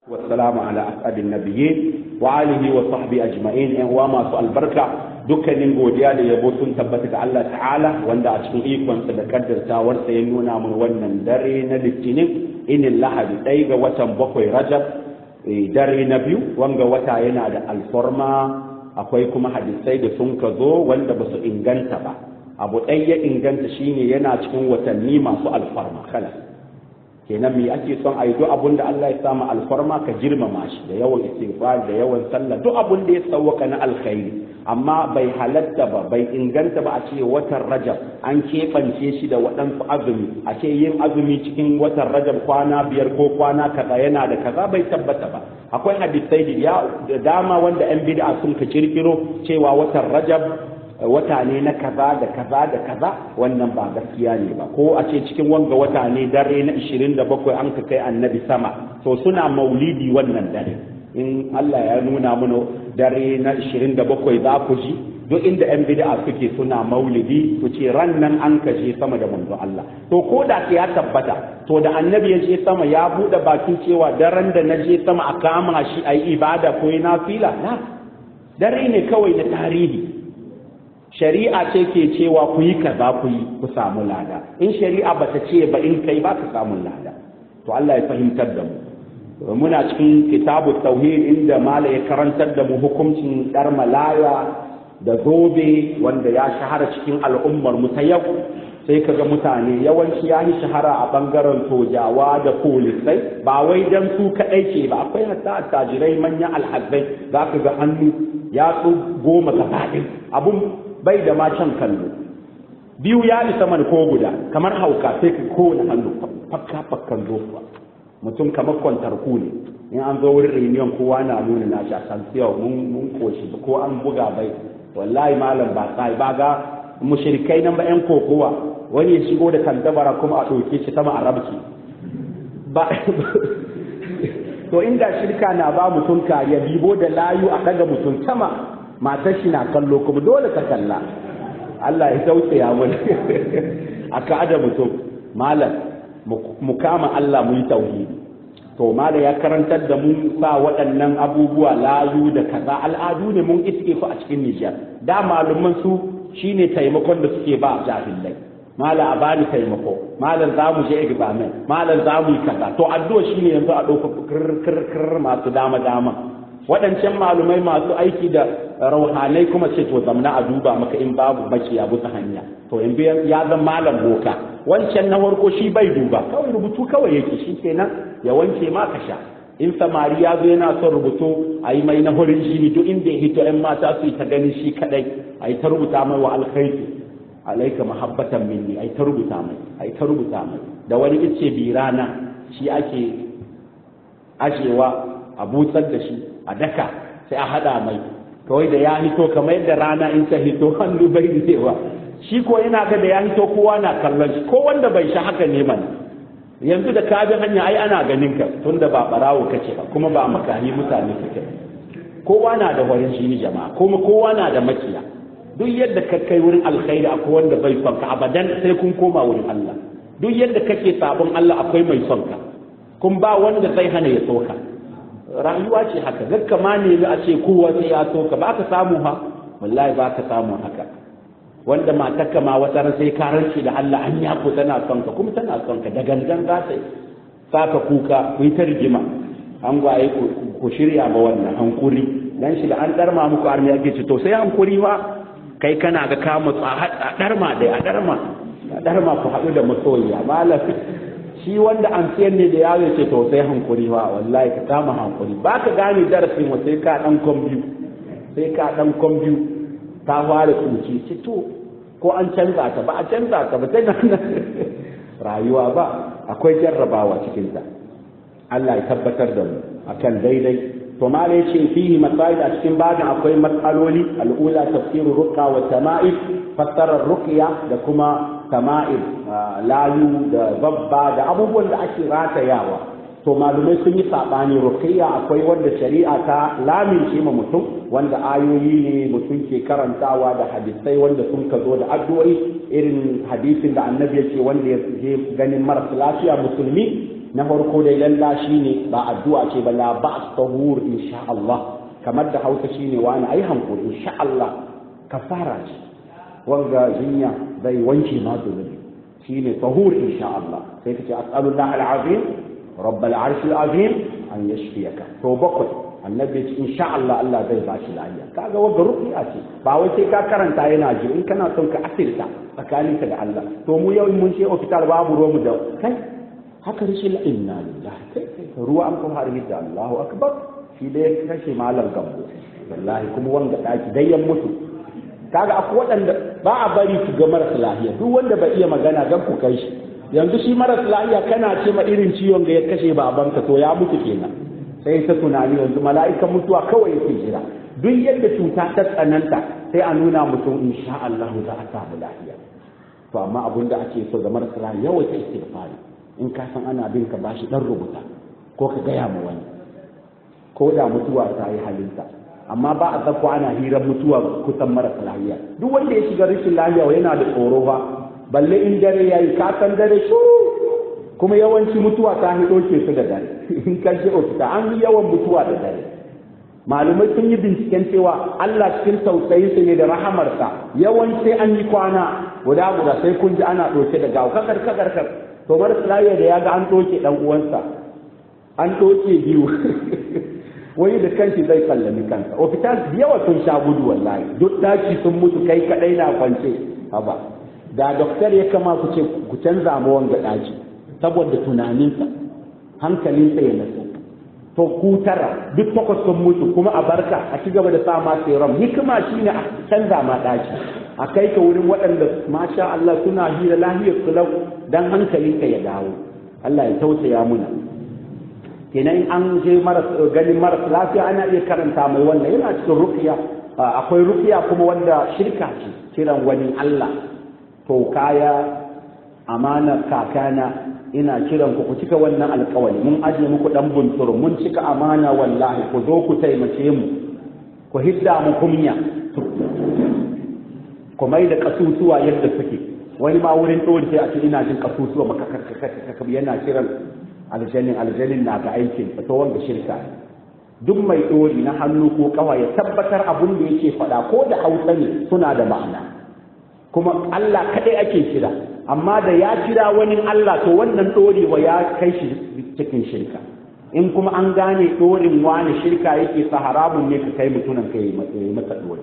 والسلام على أسعد النبيين وآله وصحبه أجمعين إن وما سؤال بركة dukkanin godiya da yabo sun tabbata ga Allah ta'ala wanda a cikin ikonsa da kaddartawarsa ya nuna mun wannan dare na litinin inin lahadi ɗaya ga watan bakwai rajab dare na biyu wanga wata yana da alforma akwai kuma hadisai da sun ka zo wanda ba su inganta ba abu ɗaya ya inganta shine yana cikin watanni masu alfarma kala kenan me ake son a yi duk abun da Allah ya samu alfarma ka girmama shi da yawan istighfar da yawan sallah duk abun da ya sauwaka na alkhairi amma bai halatta ba bai inganta ba a ce watan rajab an keɓance shi da waɗansu azumi a ce yin azumi cikin watan rajab kwana biyar ko kwana kaza yana da kaza bai tabbata ba akwai hadisai da dama wanda yan bid'a sun ka kirkiro cewa watan rajab wata ne na kaza da kaza da kaza wannan ba gaskiya ne ba ko a ce cikin wanga wata ne dare na 27 an ka kai annabi sama to suna maulidi wannan dare in Allah ya nuna mana dare na 27 za ku ji duk inda yan bid'a suke suna maulidi su ce ran nan an ka je sama da manzo Allah to ko da ya tabbata to da annabi ya je sama ya bude bakin cewa daren da na je sama a kama shi ayi ibada ko na fila na dare ne kawai na tarihi shari'a ce ke cewa ku yi kaza ku yi ku samu lada in shari'a ba ta ce ba in kai ba ka samu lada to Allah ya fahimtar da mu muna cikin kitabu tauhid inda mala ya karantar da mu hukuncin dar malaya da zobe wanda ya shahara cikin al'ummar mu ta yau sai kaga mutane yawanci ya yi shahara a bangaren sojawa da polisai ba wai dan su kaɗai ce ba akwai hatta attajirai manyan alhazai za ka ga hannu ya goma gabaɗin abun bai da ma can kallo biyu ya isa man ko guda kamar hauka sai ka kowane hannu fakka fakkan zofa mutum kamar kwantar ku ne in an zo wurin reunion kowa na nuna na sha san mun mun koshi ko an buga bai wallahi malam ba sai ba ga mushrikai nan ba yan kokowa wani ya shigo da kantabara kuma a ɗauke shi sama a rabci ba to inda shirka na ba mutum kariya bibo da layu a daga mutum sama matar shi na kallo kuma dole ka kalla Allah ya tausaya mana a ka'ada mutum malam mu kama Allah mu yi tauhidi to malam ya karantar da mu sa waɗannan abubuwa layu da kaza al'adu ne mun iske su a cikin Nijar da malaman su shine taimakon da suke ba jahilai malam a bani taimako malam za mu je examen malam za mu yi kaza to addu'a shine yanzu a ɗauka kirkir masu dama dama waɗancan malumai masu aiki da rauhanai kuma ce to zamna a duba maka in babu baki a bisa hanya to in ya zan malam boka wancan na farko shi bai duba kawai rubutu kawai yake shi kenan ya wanke ma ka sha in samari ya zo yana son rubutu a yi mai na horin jini duk inda ya hito yan mata su yi ta ganin shi kadai a yi ta rubuta mai wa alkhairi alaika mahabbatan minni a yi ta rubuta mai a yi ta rubuta mai da wani ice birana shi ake ajewa a butsar da shi a daka sai a hada mai kawai da ya hito kamar yadda rana in ta hito hannu bai zewa shi ko yana ga da ya hito kowa na kallon shi ko wanda bai sha haka ne mana yanzu da ka bi hanya ai ana ganin ka tunda ba barawo kace ba kuma ba makani mutane suke kowa na da warin shi jama'a kuma kowa na da makiya duk yadda ka kai wurin alkhairi akwai wanda bai son ka abadan sai kun koma wurin Allah duk yadda kake sabon Allah akwai mai son ka kun ba wanda zai hana ya soka rayuwa ce haka gakka ma ne a ce kowa sai ya so ka ba ka samu ha wallahi ba ka samu haka wanda matarka ma wata ran sai karanci da Allah an ya ko tana son ka kuma tana son ka da gangan za ta saka kuka ku yi ta rigima an gwaye ku shirya ba wannan hankuri dan shi da an darma muku armi yake ce to sai hankuri ma kai kana ga ka mutsa a darma dai a darma a darma ku haɗu da masoyiya malam shi wanda an siyar ne da yawo ce to sai hankuri ba wallahi ka kama hankuri ba ka gane darasin wa sai ka dan kombiyu sai ka dan kombiyu ta fara tsinci ce to ko an canza ta ba a canza ta ba tana rayuwa ba akwai jarrabawa cikin ta Allah ya tabbatar da mu akan daidai to ma ne ce fihi masail a cikin babin akwai matsaloli al'ula tafsirur ruqa wa tama'if fassarar ruqya da kuma tama'ir layu da babba da abubuwan da ake ratayawa to malumai sun yi saɓani ruqiyya akwai wanda shari'a ta lamince ma mutum wanda ayoyi ne mutum ke karantawa da hadisai wanda sun ka zo da addu'o'i irin hadisin da annabi ya ce wanda ya je ganin marasa lafiya musulmi na farko dai lalla shine ba addu'a ce ba la ba tahur insha Allah kamar da Hausa shine wani ai hankuri insha Allah kafara ce wanga jinya zai wanke ma zunubi shine tahur insha Allah sai kace as'alullah al-azim rabbal arsh al-azim an yashfiyaka to bakwai annabi ce insha Allah Allah zai ba shi lafiya kaga wanda ruqiya ce ba wai sai ka karanta yana ji in kana son ka asirta tsakaninka da Allah to mu yau mun ce hospital babu ruwa mu da kai haka rashin inna lillahi kai kai ruwa an kuma har da Allahu akbar shi da ya kashe malam gambo wallahi kuma wanga daki dai yan mutu kaga akwai waɗanda ba a bari su ga maras lafiya duk wanda bai iya magana dan ku kai shi yanzu shi maras lafiya kana ce ma irin ciwon da ya kashe babanka to ya mutu kenan sai ta tunani yanzu mala'ikan mutuwa kawai yake jira duk yadda cuta ta tsananta sai a nuna mutum insha Allah za a samu lafiya to amma abin da ake so ga marasa lafiya yawaita istighfari in ka san ana bin ka bashi dan rubuta ko ka gaya ma wani ko da mutuwa ta yi halinta amma ba a tsako ana hirar mutuwa kusan marasa lafiya duk wanda ya shiga rashin lafiya yana da tsoro ba balle in dare yayi ka san dare shuru kuma yawanci mutuwa ta hido ke su da dare in ka je ofita an yi yawan mutuwa da dare malumai sun yi binciken cewa Allah cikin tausayinsa ne da rahamarsa yawanci an yi kwana guda guda sai kun ji ana ɗauke da gawa kakar kakar kakar to marasa lafiya da ya ga an ɗauke ɗan uwansa an ɗauke biyu wani da kanshi zai sallami kansa ofital yawa sun sha gudu wallahi duk daki sun mutu kai kadai na kwance haba da doktor ya kama ku ce ku canza ma wanga daki saboda tunaninsa hankalinsa ya nasu to ku tara duk takwas sun mutu kuma a barka a ci gaba da sa ma serum hikima shine a canza ma daki a kai ka wurin waɗanda masha Allah suna hira lahiyar su lau dan hankalinka ya dawo Allah ya tausaya muna kenan an je ganin maras lafiya ana iya karanta mai wannan yana cikin rukiya akwai rukiya kuma wanda shirka ce kiran wani Allah to kaya amana kakana ina kiran ku ku cika wannan alkawari mun ajiye muku dan bunturu mun cika amana wallahi ku zo ku taimace mu ku hidda mu kumya ku mai da kasusuwa yadda suke wani ma wurin ɗori sai a ce ina jin kasusuwa maka yana kiran aljanin aljanin na ga aikin ta wanda shirka duk mai ɗori na hannu ko kawa ya tabbatar abin da yake faɗa ko da hausa ne suna da ma'ana kuma Allah kaɗai ake kira amma da ya kira wani Allah to wannan ɗorewa ya kai shi cikin shirka in kuma an gane ɗorin wani shirka yake sa haramun ne ka kai mutunan ka yi masa ɗori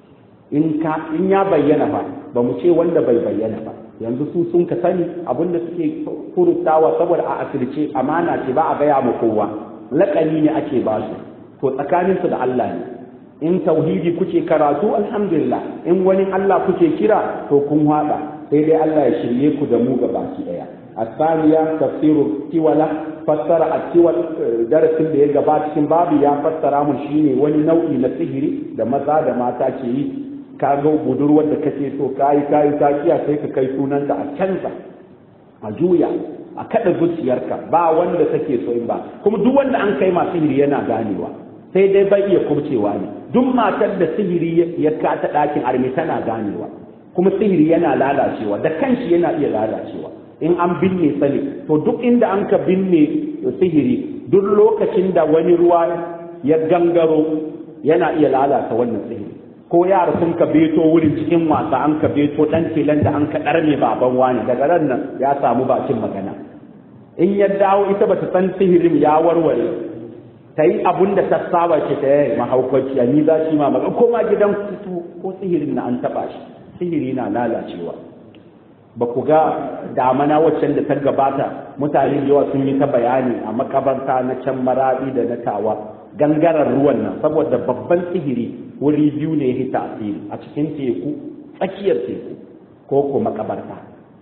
in ka in ya bayyana ba ba mu ce wanda bai bayyana ba yanzu su sun ka sani abinda suke furutawa saboda a asirce amana ce ba a gaya ma kowa laƙani ne ake ba su to tsakaninsu da Allah ne in tauhidi kuke karatu alhamdulillah in wani Allah kuke kira to kun haɗa sai dai Allah ya shirye ku da mu baki ɗaya الثانية تفسير التولى فسر التول درس da ya gaba cikin babu ya fassara mun shine wani nau'i na sihiri da maza da mata ke yi ka ga budurwar da kake so kayi kayi ta kiya sai ka kai sunanta a canza a juya a kada zuciyarka ba wanda take so in ba kuma duk wanda an kai ma sihiri yana ganewa sai dai bai iya kubcewa ne duk matar da sihiri ya kata ɗakin armi tana ganewa kuma sihiri yana lalacewa da kanshi yana iya lalacewa in an binne sani to duk inda an ka binne sihiri duk lokacin da wani ruwa ya gangaro yana iya lalata wannan sihiri ko yara sun ka beto wurin cikin wasa an ka beto dan tilan da an ka ɗarme baban wani daga ran nan ya samu bakin magana in ya dawo ita bata san sihirin ya warware ta yi abun da ta saba ce ta yi mahaukaciya ni za shi ma magana ko ma gidan kutu ko sihirin na an taɓa shi sihiri na lalacewa ba ku ga damana waccan da ta gabata mutane yawa sun yi ta bayani a makabarta na can maraɗi da na tawa gangaren ruwan nan saboda babban sihiri wuri biyu ne ya tasiri a cikin teku tsakiyar teku ko ko makabarta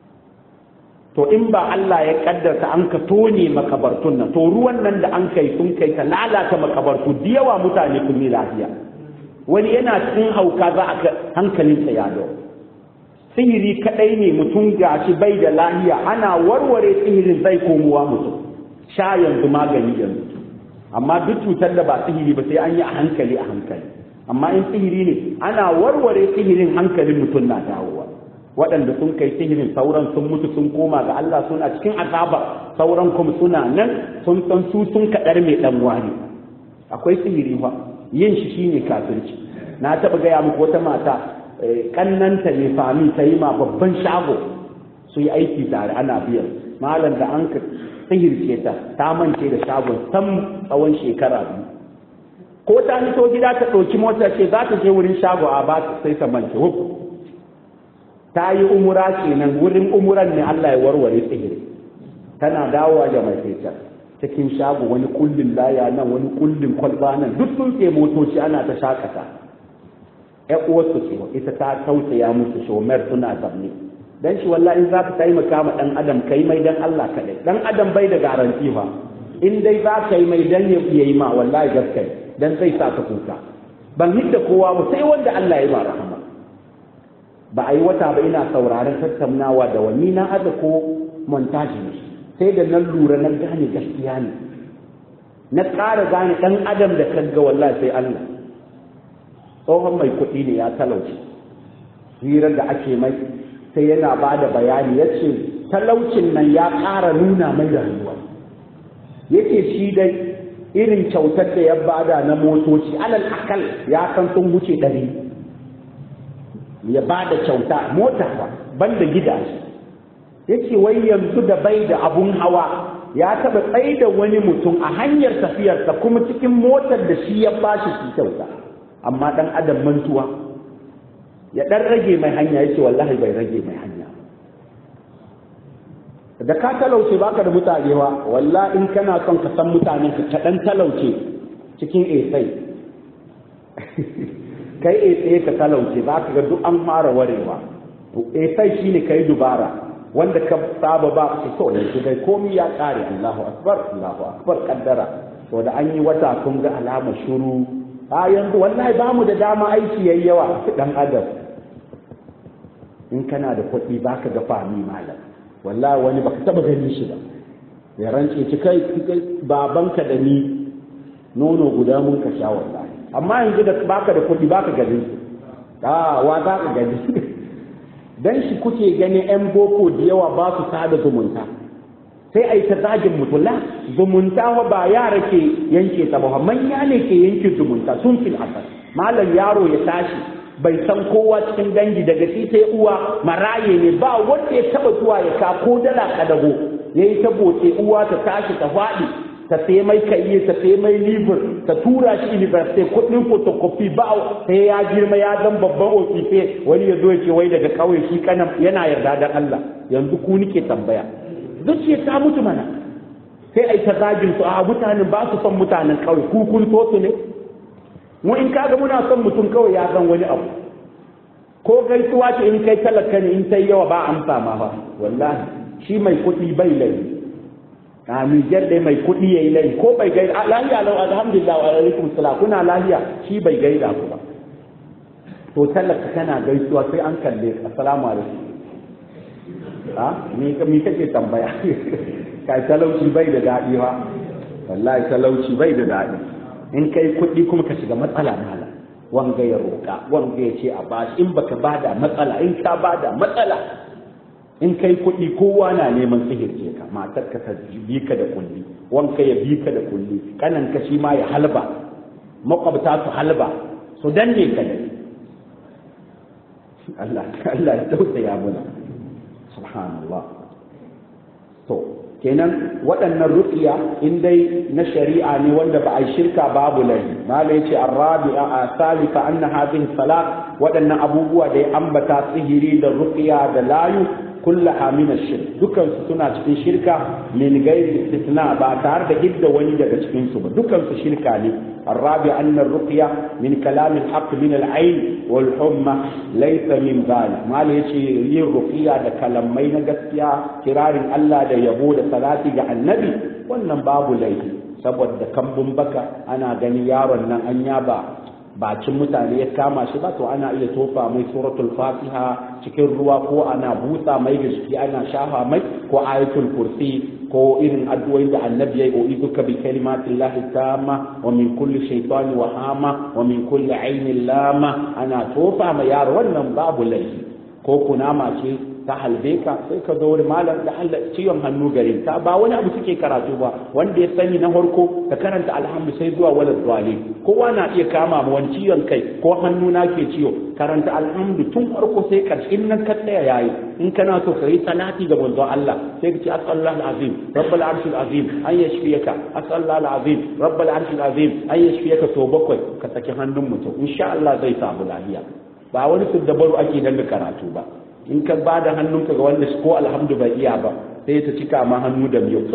to in ba Allah ya kaddarta an ka tone makabartun nan to ruwan nan da an kai sun kai ta lalata makabartu da yawa mutane kun yi lafiya wani yana cikin hauka za a hankalinsa ya dawo sihiri kadai ne mutum gashi bai da lahiya ana warware sihirin zai komowa mutum sha yanzu magani yanzu amma duk cutar da ba sihiri ba sai an yi a hankali a hankali amma in sihiri ne ana warware sihirin hankalin mutum na dawowa waɗanda sun kai sihirin sauran sun mutu sun koma ga Allah suna cikin azaba sauran kuma suna nan sun san su sun kaɗar mai ɗan wani akwai sihiri fa yin shi shine kafirci na taɓa gaya muku wata mata kannanta ne fami ta yi ma babban shago su yi aiki tare ana biyan malam da an ka sihirce ta ta mance da shagon sam tsawon shekara biyu ko ta fito gida ta ɗauki mota ce za ta je wurin shago a ba sai ta mance huk ta yi umura kenan wurin umuran ne Allah ya warware sihiri tana dawowa da mai fetar cikin shago wani kullin laya nan wani kullin kwalba nan duk sun ke motoci ana ta shakata ƴan uwarsu ce ita ta tausaya musu shomer suna zamne dan shi wallahi in za ka taimaka ma dan adam kai mai dan Allah kadai dan adam bai da garanti ba in dai za ka yi mai dan ya yi ma wallahi gaskai dan zai sa ka kuka ban hidda kowa ba sai wanda Allah ya ba rahama ba a yi wata ba ina sauraron tattaunawa da wani na aza ko montaji ne sai da nan lura na gane gaskiya ne na ƙara gane ɗan adam da kagga wallahi sai Allah tsohon mai kuɗi ne ya talauci hirar da ake mai sai yana ba da bayani ya ce talaucin nan ya ƙara nuna mai rayuwa yake shi dai irin kyautar da ya bada na motoci alal akal ya san sun wuce ɗari ya bada kyauta mota ba banda gidaje yake wai yanzu da bai da abun hawa ya taɓa tsaye da wani mutum a hanyar tafiyarsa kuma cikin motar da shi ya bashi shi kyauta amma ɗan adam mantuwa ya ɗan rage mai hanya yake wallahi bai rage mai hanya da ka talauce baka da mutane wa walla in kana son ka san mutanen ka ka dan talauce cikin esai kai esai ka talauce ba ka ga duk an fara warewa to esai shine kai dubara wanda ka saba ba ka to yanzu dai komai ya kare Allahu akbar Allahu akbar kaddara to da an yi wata kun ga alama shuru a yanzu wallahi ba mu da dama aiki yayi yawa dan adam in kana da kuɗi baka ga fami malam wallahi wani baka taba ganin shi ba ya rance ci kai babanka da ni nono guda mun ka sha wallahi amma yanzu da baka da kuɗi baka ganin su a wa za ka gani dan shi kuke gani yan boko da yawa ba su sada zumunta sai a yi ta zagin mutulla zumunta wa ba yara ke yanke ta ba manya ne ke yanke zumunta sun fil asal malam yaro ya tashi bai san kowa cikin dangi daga shi sai uwa maraye ne ba wanda ya taba zuwa ya ka ko dala kadago yayi ta boce uwa ta tashi ta faɗi ta sai mai kaiye ta sai mai libur ta tura shi university kudin photocopy ba sai ya girma ya zan babban ofife wani ya zo ya ce wai daga kauye shi kana yana yarda da Allah yanzu ku nike tambaya zuciya ta mutu mana sai ai ta zagin su a mutanen ba su son mutanen kauye ku kun so su ne mu in kaga muna son mutum kawai ya san wani abu ko gaisuwa ce in kai talaka ne in sai yawa ba amsa ma ba wallahi shi mai kuɗi bai laifi a Nijar dai mai kuɗi yayi laifi ko bai gaida lahiya lau alhamdulillah wa alaikum salam kuna lahiya shi bai gaida ku ba to talaka kana gaisuwa sai an kalle assalamu alaikum a me me kake tambaya kai talauci bai da daɗi ba wallahi talauci bai da daɗi in kai kuɗi kuma ka shiga matsala mala wanga ya roƙa wanga ya ce a bashi in baka bada matsala in ka bada matsala in kai kuɗi kowa na neman sihirce ka matar ka ta bi ka da kulli wanka ya bi ka da kulli kanan ka shi ma ya halba makwabta su halba su danne ka ne Allah Allah ya tausaya mana subhanallah to kenan waɗannan ruqiya in dai na shari'a ne wanda ba a yi shirka babu laifi mala yace arabi'a a salika anna hadhihi salat waɗannan abubuwa da ya ambata sihiri da ruqiya da layu kullaha min ash-shirk dukan su suna cikin shirka min ghairi istithna ba tare da hidda wani daga cikin su ba dukan su shirka ne الرابع أن الرقية من كلام الحق من العين والحمى ليس من ذلك ما ليش yin ruqiya da kalamai na gaskiya kirarin Allah da yabo da salati ga annabi wannan babu laifi saboda kambun baka ana gani yaron nan an yaba bakin mutane ya kama shi ba to ana iya tofa mai suratul fatiha cikin ruwa ko ana busa mai da shi ana shafa mai ko ayatul kursi ko irin addu'o'in da annabi yayi uiduka bi kalimatin lahi tamma wa min kulli shaytani wa hama wa min kulli ainin lama ana tofa ma yaro wannan babu laifi ko kunama ce ta halbe ka sai ka zo malam da Allah ciwon hannu gare ta ba wani abu suke karatu ba wanda ya sani na farko ka karanta alhamdu sai zuwa wala zuwale kowa na iya kama ma wani ciwon kai ko hannu na ke ciwo karanta alhamdu tun farko sai karshe in nan ka tsaya yayi in kana so ka yi salati ga manzo Allah sai ka ce asallahu alazim rabbul arshil azim an yashfiyaka asallahu alazim rabbul arshil azim an yashfiyaka to bakwai ka saki hannun mutum insha Allah zai samu lafiya ba wani dabaru ake dan karatu ba in ka ba da hannunka ga wanda ko alhamdu bai iya ba sai ta cika ma hannu da miyo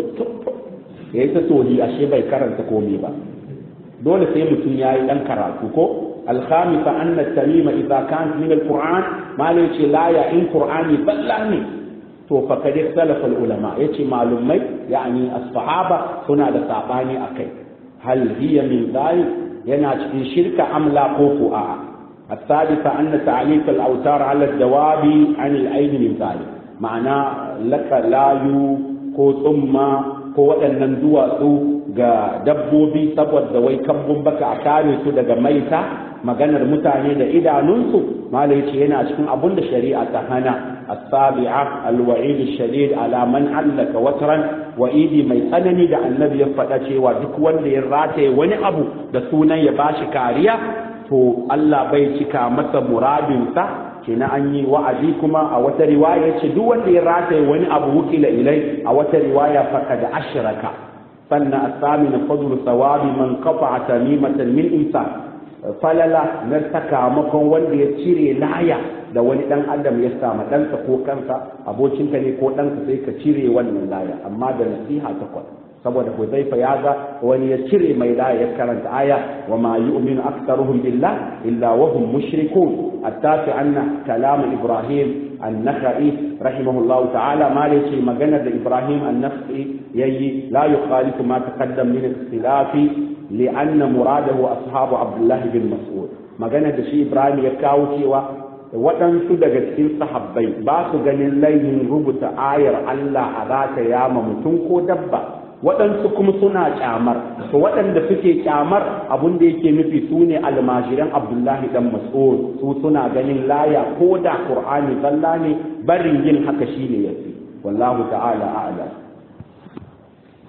ya yi ta tohi ashe bai karanta komai ba dole sai mutum ya yi dan karatu ko alhamisa anna tamima idza kan min alquran ma la yace la ya in qur'ani ballani to fa kad ikhtalafa ulama yace malumai yani as-sahaba suna da sabani akai hal hiya min dhalik yana cikin shirka amla ko ko a'a الثالثة أن تعليق الأوتار على الجواب عن العين من ذلك معنى لك لا يو ko tsumma ko waɗannan duwatsu ga dabbobi saboda wai kambun baka a kare su daga maita maganar mutane da idanunsu malai ce yana cikin abun da shari'a ta hana as-sabi'a al-wa'id ash-shadid ala man allaka watran wa'idi mai tsanani da annabi ya faɗa cewa duk wanda ya rataye wani abu da sunan ya bashi kariya to Allah bai cika masa muradinsa kenan an yi wa'azi kuma a wata riwaya ce duk wanda ya rataye wani abu wukila ilai a wata riwaya faqad ashraka sannan asamina fadlu sawabi man qata'a tamimatan min insan falala na sakamakon wanda ya cire laya da wani dan adam ya sama ɗansa ko kansa abokinka ne ko ɗansa sai ka cire wannan laya amma da nasiha takwas saboda Huzaifa ya ga wani ya cire mai da ya karanta aya wa ma yu'minu aktsaruhum billah illa wa hum mushrikun attafi anna kalam Ibrahim an-Nakhai rahimahullahu ta'ala ma ce magana da Ibrahim an-Nakhai yayi la yukhalifu ma taqaddam min ikhtilafi li'anna muradahu ashabu Abdullah bin Mas'ud magana da shi Ibrahim ya kawo cewa waɗansu daga cikin sahabbai ba su ganin laifin rubuta ayar Allah a zata yama mutum ko dabba waɗansu kuma suna kyamar to waɗanda suke kyamar abin da yake nufi su ne almajiran abdullahi dan mas'ud su suna ganin laya ko da qur'ani zalla ne barin yin haka shine yafi wallahu ta'ala a'lam